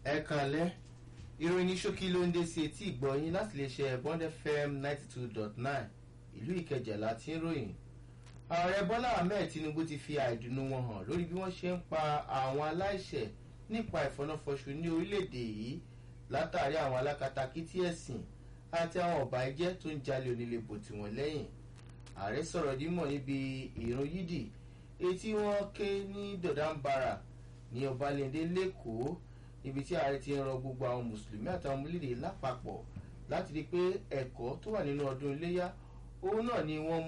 ẹ kànlẹ́ ìròyìn ní ṣókí ló ń dé sí etí ìgbọ̀nyín láti lè ṣe bond fm ninety two dot nine ìlú ìkẹjà láti ń ròyìn ààrẹ bọ́lá ahmed tinubu ti fi àìdùnnú wọn hàn lórí bí wọ́n ṣe ń pa àwọn aláìṣẹ̀ nípa ìfọnáfọṣù ní orílẹ̀-èdè yìí látàrí àwọn alákatakítí ẹ̀sìn àti àwọn ọ̀bà ẹjẹ́ tó ń jalè onílé bò tiwọn lẹ́yìn ààrẹ sọ̀rọ̀ dímọ̀ níbi ìrún yídì etí wọn ké ní dọ̀dánbara ní ọbalẹ̀ndé lẹ́kọ̀ọ́ níbi tí ààrẹ ti ń rọ gbogbo àwọn mùsùlùmí àtàwọn ọmọlẹ́dẹ̀ lápapọ̀ láti rí i pé ẹ̀kọ́ tó wà nínú ọdún iléyà òun náà ni wọ́n